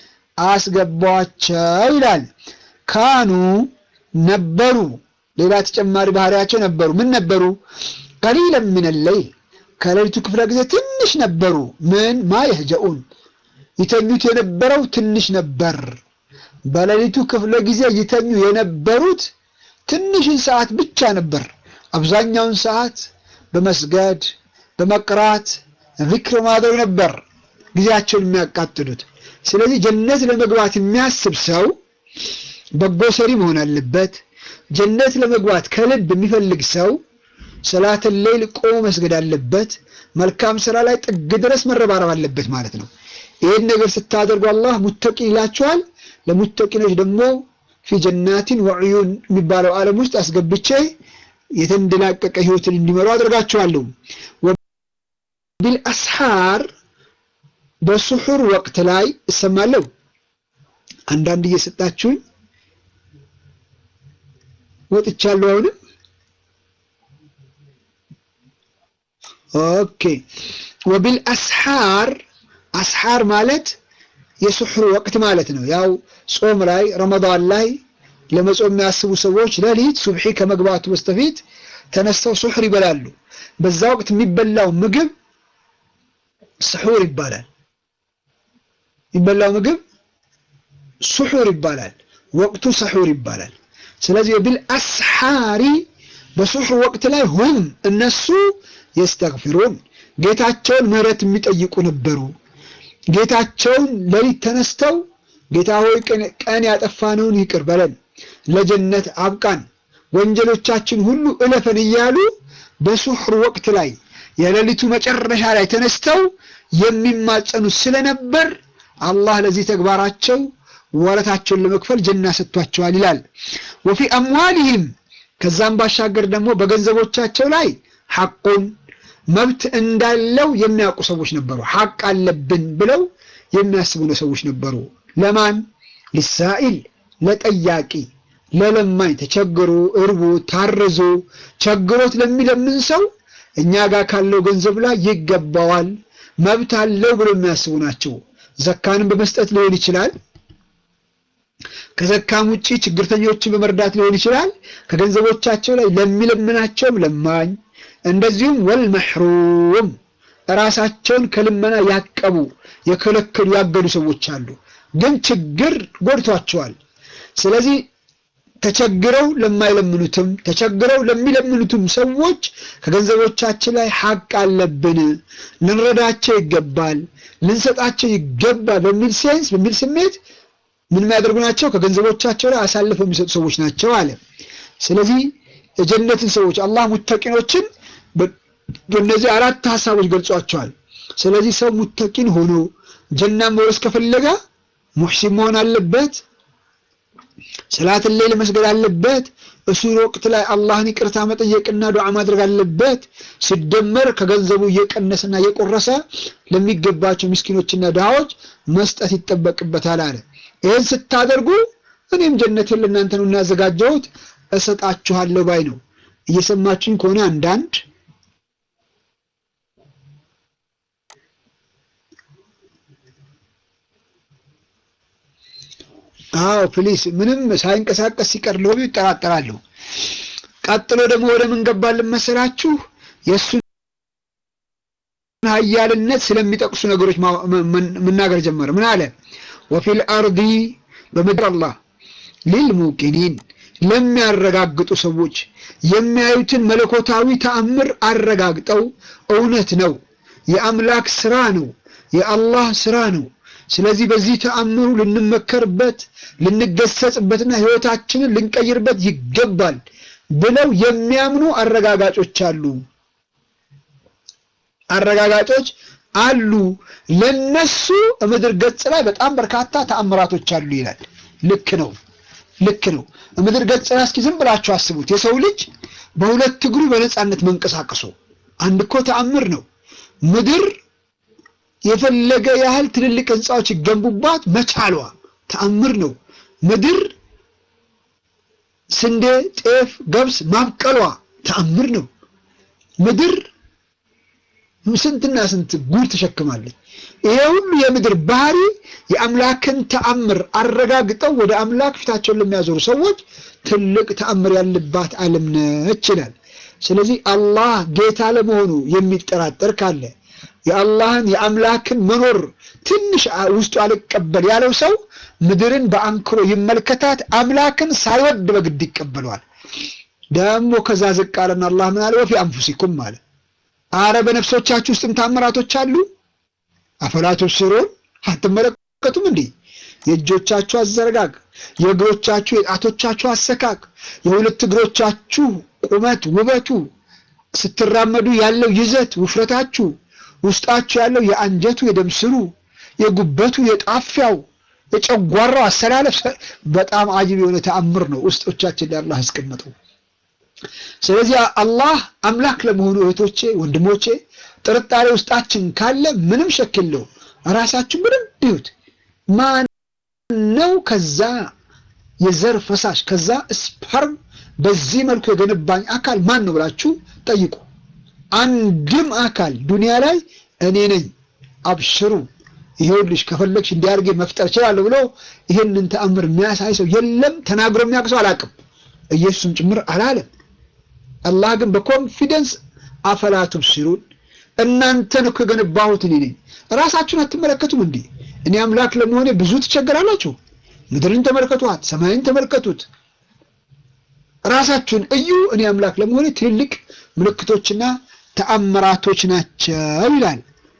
አስገባቸው ይላል። ካኑ ነበሩ፣ ሌላ ተጨማሪ ባህሪያቸው ነበሩ። ምን ነበሩ? ቀሊለን ምን ለይል ከሌሊቱ ክፍለ ጊዜ ትንሽ ነበሩ። ምን ማ የህጀኡን ይተኙት የነበረው ትንሽ ነበር። በሌሊቱ ክፍለ ጊዜ ይተኙ የነበሩት ትንሽን ሰዓት ብቻ ነበር። አብዛኛውን ሰዓት በመስገድ በመቅራት ዚክር ማድረግ ነበር ጊዜያቸውን የሚያቃጥሉት። ስለዚህ ጀነት ለመግባት የሚያስብ ሰው በጎ ሰሪ መሆን አለበት። ጀነት ለመግባት ከልብ የሚፈልግ ሰው ሰላትን ሌይል ቆሞ መስገድ አለበት። መልካም ስራ ላይ ጥግ ድረስ መረባረብ አለበት ማለት ነው። ይህን ነገር ስታደርጉ አላህ ሙተቂ ይላችኋል። ለሙተቂኖች ደግሞ ፊ ጀናቲን ወዕዩን የሚባለው ዓለም ውስጥ አስገብቼ የተንደላቀቀ ህይወትን እንዲመሩ አድርጋቸዋለሁ። ቢልአስሓር በሱሑር ወቅት ላይ እሰማለሁ። አንዳንድ እየሰጣችሁኝ ወጥቻለሁ። አሁንም ኦኬ። ወቢልአስሓር አስሓር ማለት የሱሑር ወቅት ማለት ነው። ያው ጾም ላይ ረመዳን ላይ ለመጾም የሚያስቡ ሰዎች ሌሊት ሱብሒ ከመግባቱ በስተፊት ተነስተው ሱሑር ይበላሉ። በዛ ወቅት የሚበላው ምግብ ስሑር ይባላል። የሚበላው ምግብ ስሑር ይባላል። ወቅቱ ስሑር ይባላል። ስለዚህ ቢልአስሓሪ በስሑር ወቅት ላይ ሁም እነሱ የስተግፊሩን ጌታቸውን ምህረት የሚጠይቁ ነበሩ። ጌታቸውን ሌሊት ተነስተው ጌታ ሆይ ቀን ያጠፋነውን ይቅር በለን፣ ለጀነት አብቃን፣ ወንጀሎቻችን ሁሉ እለፈን እያሉ በሱሕር ወቅት ላይ የሌሊቱ መጨረሻ ላይ ተነስተው የሚማጸኑት ስለነበር አላህ ለዚህ ተግባራቸው ወረታቸውን ለመክፈል ጀና ሰጥቷቸዋል ይላል። ወፊ አምዋሊሂም ከዛም ባሻገር ደግሞ በገንዘቦቻቸው ላይ ሐቁን መብት እንዳለው የሚያውቁ ሰዎች ነበሩ። ሐቅ አለብን ብለው የሚያስቡ ሰዎች ነበሩ። ለማን ሊሳኢል ለጠያቂ ለለማኝ ተቸግሮ እርቦ ታርዞ ቸግሮት ለሚለምን ሰው እኛ ጋር ካለው ገንዘብ ላይ ይገባዋል መብት አለው ብሎ የሚያስቡ ናቸው። ዘካንም በመስጠት ሊሆን ይችላል። ከዘካም ውጪ ችግርተኞችን በመርዳት ሊሆን ይችላል። ከገንዘቦቻቸው ላይ ለሚለምናቸውም ለማኝ እንደዚሁም ወልመሕሩም ራሳቸውን ከልመና ያቀቡ የከለከሉ ያገዱ ሰዎች አሉ። ግን ችግር ጎድቷቸዋል። ስለዚህ ተቸግረው ለማይለምኑትም ተቸግረው ለሚለምኑትም ሰዎች ከገንዘቦቻችን ላይ ሐቅ አለብን፣ ልንረዳቸው ይገባል፣ ልንሰጣቸው ይገባል በሚል ሴንስ በሚል ስሜት ምን የሚያደርጉ ናቸው? ከገንዘቦቻቸው ላይ አሳልፈው የሚሰጡ ሰዎች ናቸው አለ። ስለዚህ የጀነትን ሰዎች አላህ ሙተቂኖችን በእነዚህ አራት ሀሳቦች ገልጿቸዋል። ስለዚህ ሰው ሙተቂን ሆኖ ጀና መውረስ ከፈለገ ሙሕሲን መሆን አለበት። ሰላትን ሌል መስገድ አለበት። እሱን ወቅት ላይ አላህን ይቅርታ መጠየቅና ዱዓ ማድረግ አለበት። ሲደመር ከገንዘቡ እየቀነሰና እየቆረሰ ለሚገባቸው ምስኪኖችና ድሃዎች መስጠት ይጠበቅበታል አለ። ይህን ስታደርጉ እኔም ጀነትን ለእናንተ ነው እናዘጋጀሁት እሰጣችኋለሁ ባይ ነው። እየሰማችሁኝ ከሆነ አንዳንድ አዎ ፕሊስ ምንም ሳይንቀሳቀስ ሲቀር ሎቢ ይጠራጠራሉ። ቀጥሎ ደግሞ ወደ ምን ገባልን መሰላችሁ? የእሱን ኃያልነት ስለሚጠቅሱ ነገሮች መናገር ጀመረ። ምን አለ? ወፊል አርዲ በምድር አላህ ሊልሙቂኒን ለሚያረጋግጡ ሰዎች የሚያዩትን መለኮታዊ ተአምር አረጋግጠው እውነት ነው፣ የአምላክ ስራ ነው፣ የአላህ ስራ ነው ስለዚህ በዚህ ተአምሩ ልንመከርበት ልንገሰጽበትና ህይወታችንን ልንቀይርበት ይገባል ብለው የሚያምኑ አረጋጋጮች አሉ። አረጋጋጮች አሉ። ለነሱ ምድር ገጽ ላይ በጣም በርካታ ተአምራቶች አሉ ይላል። ልክ ነው፣ ልክ ነው። ምድር ገጽ ላይ እስኪ ዝም ብላችሁ አስቡት። የሰው ልጅ በሁለት እግሩ በነፃነት መንቀሳቀሱ አንድ እኮ ተአምር ነው። ምድር የፈለገ ያህል ትልልቅ ህንፃዎች ይገንቡባት መቻሏ ተአምር ነው። ምድር ስንዴ፣ ጤፍ፣ ገብስ ማብቀሏ ተአምር ነው። ምድር ስንትና ስንት ጉድ ተሸክማለች። ይሄ ሁሉ የምድር ባህሪ የአምላክን ተአምር አረጋግጠው ወደ አምላክ ፊታቸውን ለሚያዞሩ ሰዎች ትልቅ ተአምር ያለባት ዓለም ነች ይላል። ስለዚህ አላህ ጌታ ለመሆኑ የሚጠራጠር ካለ የአላህን የአምላክን መኖር ትንሽ ውስጡ አልቀበል ያለው ሰው ምድርን በአንክሮ ይመልከታት። አምላክን ሳይወድ በግድ ይቀበለዋል። ደግሞ ከዛ ዝቅ አለና አላህ ምን አለ? ወፊ አንፉሲኩም አለ። አረ በነፍሶቻችሁ ውስጥም ታምራቶች አሉ። አፈላ ቱብሲሩን አትመለከቱም እንዴ? የእጆቻችሁ አዘረጋግ፣ የእግሮቻችሁ የጣቶቻችሁ አሰካክ፣ የሁለት እግሮቻችሁ ቁመት ውበቱ፣ ስትራመዱ ያለው ይዘት ውፍረታችሁ ውስጣችሁ ያለው የአንጀቱ የደም ስሩ የጉበቱ የጣፊያው የጨጓራው አሰላለፍ በጣም አጅብ የሆነ ተአምር ነው ውስጦቻችን ላይ አላህ ያስቀመጠው። ስለዚህ አላህ አምላክ ለመሆኑ እህቶቼ፣ ወንድሞቼ ጥርጣሬ ውስጣችን ካለ ምንም ሸክ የለውም። ራሳችሁ ምንም ቢዩት ማን ነው ከዛ የዘር ፈሳሽ ከዛ ስፐርም በዚህ መልኩ የገነባኝ አካል ማን ነው ብላችሁ ጠይቁ። አንድም አካል ዱንያ ላይ እኔ ነኝ አብሽሩ ይሄውልሽ ከፈለግሽ እንዲያርጌ መፍጠር እችላለሁ ብሎ ይሄንን ተአምር የሚያሳይ ሰው የለም። ተናግሮ የሚያውቅ ሰው አላውቅም። ኢየሱስም ጭምር አላለም። አላህ ግን በኮንፊደንስ አፈላ ቱብሲሩን እናንተን እኮ የገነባሁት እኔ ነኝ። ራሳችሁን አትመለከቱም እንዴ? እኔ አምላክ ለመሆኔ ብዙ ትቸገራላችሁ። ምድርን ተመልከቷት፣ ሰማይን ተመልከቱት። ራሳችሁን እዩ። እኔ አምላክ ለመሆኔ ትልልቅ ምልክቶችና ተአምራቶች ናቸው ይላል።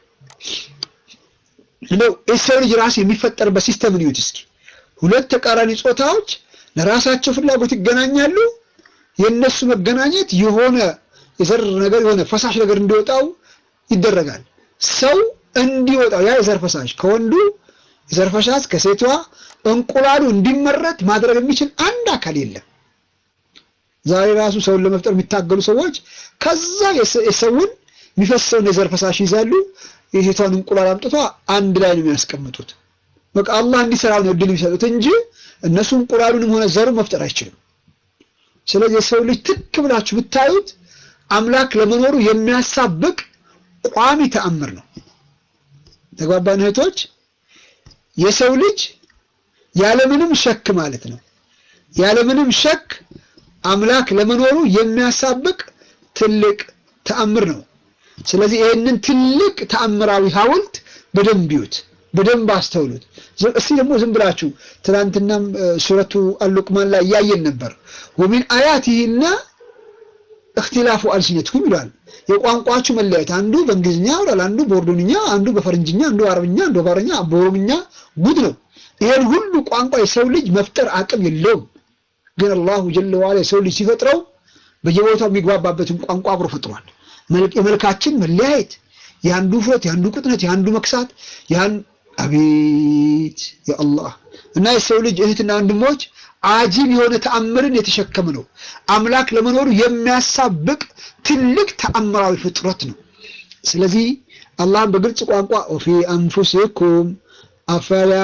እንደው የሰው ልጅ ራሱ የሚፈጠርበት ሲስተም ነው። እስኪ ሁለት ተቃራኒ ጾታዎች ለራሳቸው ፍላጎት ይገናኛሉ። የነሱ መገናኘት የሆነ የዘር ነገር የሆነ ፈሳሽ ነገር እንዲወጣው ይደረጋል። ሰው እንዲወጣው ያ የዘር ፈሳሽ ከወንዱ የዘር ፈሳሽ ከሴቷ እንቁላሉ እንዲመረት ማድረግ የሚችል አንድ አካል የለም። ዛሬ ራሱ ሰውን ለመፍጠር የሚታገሉ ሰዎች ከዛ የሰውን የሚፈሰውን የዘር ፈሳሽ ይዛሉ። የሴቷን እንቁላል አምጥቷ አንድ ላይ ነው የሚያስቀምጡት። በቃ አላህ እንዲሰራ ነው እድል የሚሰጡት እንጂ እነሱ እንቁላሉንም ሆነ ዘሩን መፍጠር አይችልም። ስለዚህ የሰው ልጅ ትክ ብላችሁ ብታዩት አምላክ ለመኖሩ የሚያሳብቅ ቋሚ ተአምር ነው። ተግባባን እህቶች? የሰው ልጅ ያለምንም ሸክ ማለት ነው ያለምንም ሸክ አምላክ ለመኖሩ የሚያሳብቅ ትልቅ ተአምር ነው። ስለዚህ ይህንን ትልቅ ተአምራዊ ሐውልት በደንብ ይዩት፣ በደንብ አስተውሉት። እስቲ ደግሞ ዝም ብላችሁ ትናንትናም ሱረቱ አሉቅማን ላይ እያየን ነበር። ወሚን አያቲሂና እክትላፉ አልሲነትኩም ይላል። የቋንቋችሁ መለያየት፣ አንዱ በእንግሊዝኛ ያወራል፣ አንዱ በኦርዶንኛ፣ አንዱ በፈረንጅኛ፣ አንዱ በአረብኛ፣ አንዱ በአማርኛ፣ በኦሮምኛ ጉድ ነው። ይሄን ሁሉ ቋንቋ የሰው ልጅ መፍጠር አቅም የለውም። ግን አላሁ ጀለ ዋላ የሰው ልጅ ሲፈጥረው በየቦታው የሚግባባበትን ቋንቋ አብሮ ፈጥሯል። የመልካችን መለያየት፣ የአንዱ ውፍረት፣ የአንዱ ቅጥነት፣ የአንዱ መክሳት፣ ያን አቤት የአላህ እና የሰው ልጅ እህትና ወንድሞች አጂብ የሆነ ተአምርን የተሸከመ ነው። አምላክ ለመኖሩ የሚያሳብቅ ትልቅ ተአምራዊ ፍጥረት ነው። ስለዚህ አላህም በግልጽ ቋንቋ ወፊ አንፉሲኩም አፈላ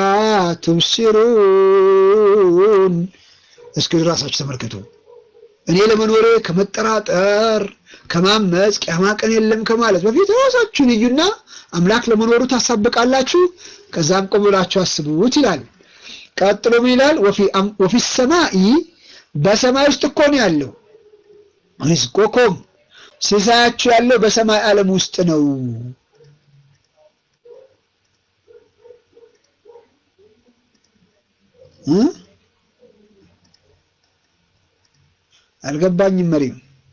ቱብሲሩን እስኪ ራሳችሁ ተመልከቱ። እኔ ለመኖሬ ከመጠራጠር ከማመፅ ቂያማ ቀን የለም ከማለት በፊት ራሳችሁን እዩና አምላክ ለመኖሩ ታሳብቃላችሁ። ከዛም ቆም ብላችሁ አስቡት ይላል። ቀጥሎ ምን ይላል? ወፊ ሰማኢ በሰማይ ውስጥ እኮ ነው ያለው። ሪዝቆኩም ሲሳያችሁ ያለው በሰማይ ዓለም ውስጥ ነው። አልገባኝም መሪም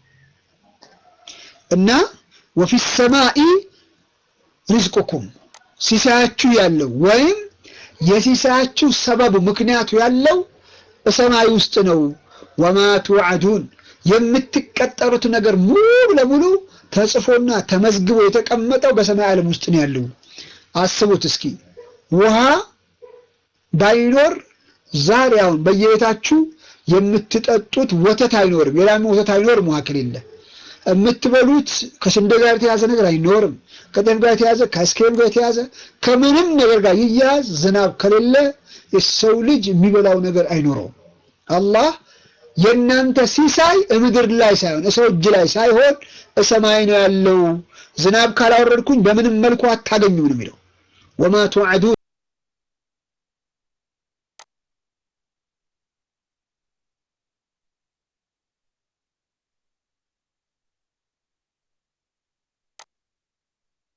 እና ወፊ ሰማኢ ሪዝቁኩም ሲሳያችሁ ያለው ወይም የሲሳያችሁ ሰበቡ ምክንያቱ ያለው በሰማይ ውስጥ ነው። ወማ ቱዓዱን የምትቀጠሩት ነገር ሙሉ ለሙሉ ተጽፎና ተመዝግቦ የተቀመጠው በሰማይ ዓለም ውስጥ ነው ያለው። አስቡት እስኪ ውሃ ባይኖር ዛሬ አሁን በየቤታችሁ የምትጠጡት ወተት አይኖርም። የላም ወተት አይኖርም። ውሃ ከሌለ የምትበሉት ከስንዴ ጋር የተያዘ ነገር አይኖርም። ከጤፍ ጋር የተያዘ ከአይስክሬም ጋር የተያዘ ከምንም ነገር ጋር ይያዝ። ዝናብ ከሌለ የሰው ልጅ የሚበላው ነገር አይኖረውም። አላህ የእናንተ ሲሳይ ምድር ላይ ሳይሆን ሰው እጅ ላይ ሳይሆን ሰማይ ነው ያለው። ዝናብ ካላወረድኩኝ በምንም መልኩ አታገኙም ነው የሚለው። ወማ ቱዓዱን